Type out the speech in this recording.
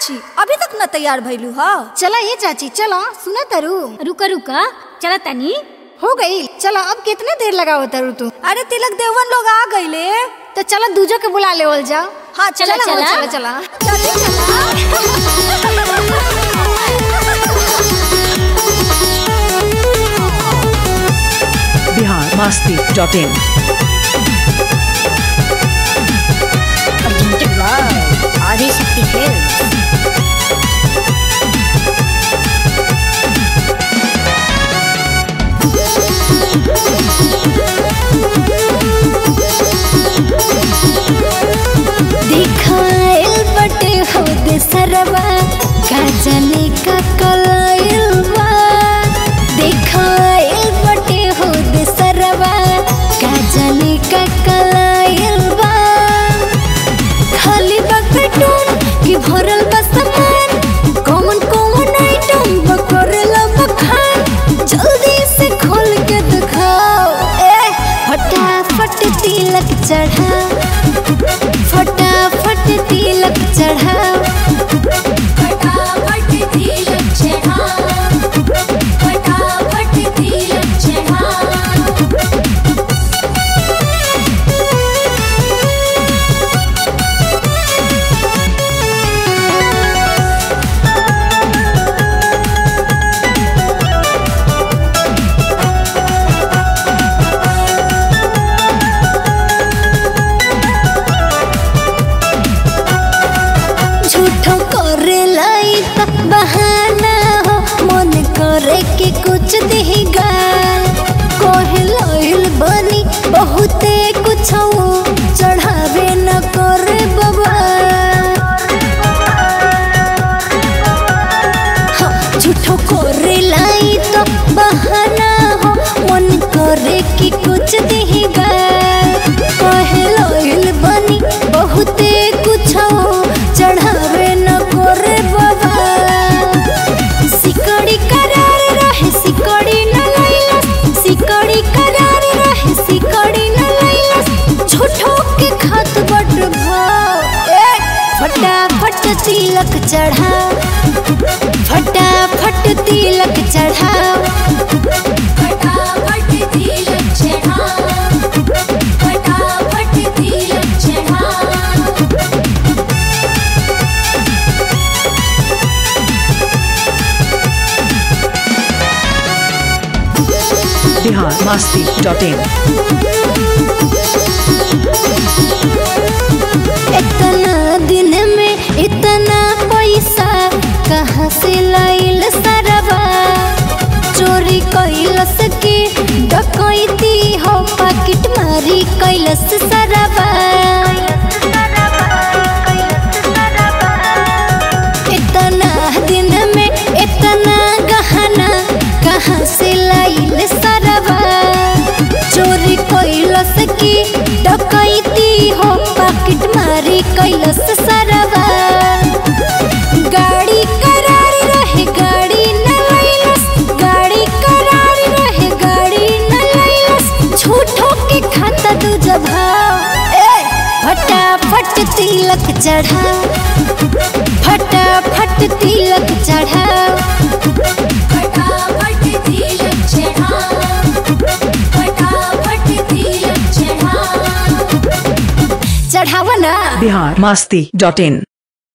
चाची अभी तक न तैयार भइलू ह चला ये चाची चला सुना तरु रुका रुका चला तनी हो गई चला अब कितने देर लगाओ तरु तू अरे तिलक देवन लोग आ गईले तो चला दूजो के बुला ले ओल जाओ हाँ चला चला चला चला चला बिहार मस्ती डॉट इन आधी शक्ति खेल दिखाइल बटे हो दे सरवा का जाने का कलाइल बा दिखाइल बटे हो दे सरवा का जाने का कलाइल बा खाली बकटून की भरल बा सामान कौन कौन आइटम बकरला बखान जल्दी से खोल के दिखाओ ए फटाफट तिलक चढ़ा फटाफट तिलक चढ़ाओ फटाफट तिलक चढ़ाओ फटाफट तिलक चढ़ाओ झूठो करे लाई त बहाना हो मन करे कि कुछ दही गाल कोहे लइल बनी बहुते कुछ चढ़ावे न करे बाबा हाँ, झूठो करे लाई तो बहाना हो मन करे कि कुछ दही गाल कहे लइल बनी बहुते कुछ चढ़ावे न करे बाबा सिकड़ी करार रहे सिकड़ी न लैलस सिकड़ी करार रहे सिकड़ी न लैलस झूठो के खात बट भाव ए फटाफट तिलक चढ़ा फटाफट तिलक चढ़ाओ फटाफट तिलक चढ़ाओ फटाफट तिलक चढ़ाओ बिहार मस्ती डॉट इन इतना दिन में इतना पैसा कहाँ से लाइल सरवा चोरी कैलस के डकैती हो पाकिट मारी कैलस सरवा इतना दिन में इतना गहना कहाँ से लाइल सरवा चोरी कैलस की डकैती हो पाकिट मारी कैलस सरवा गाड़ी करार रहे गाड़ी न लैलस गाड़ी करार रहे गाड़ी न लैलस झूठो के खाता दू जभाव ए फटाफट तिलक चढ़ा फटाफट तिलक चढ़ाओ फटाफट तिलक चढ़ाओ फटाफट तिलक चढ़ाओ चढ़ावा ना बिहार मस्ती डॉट इन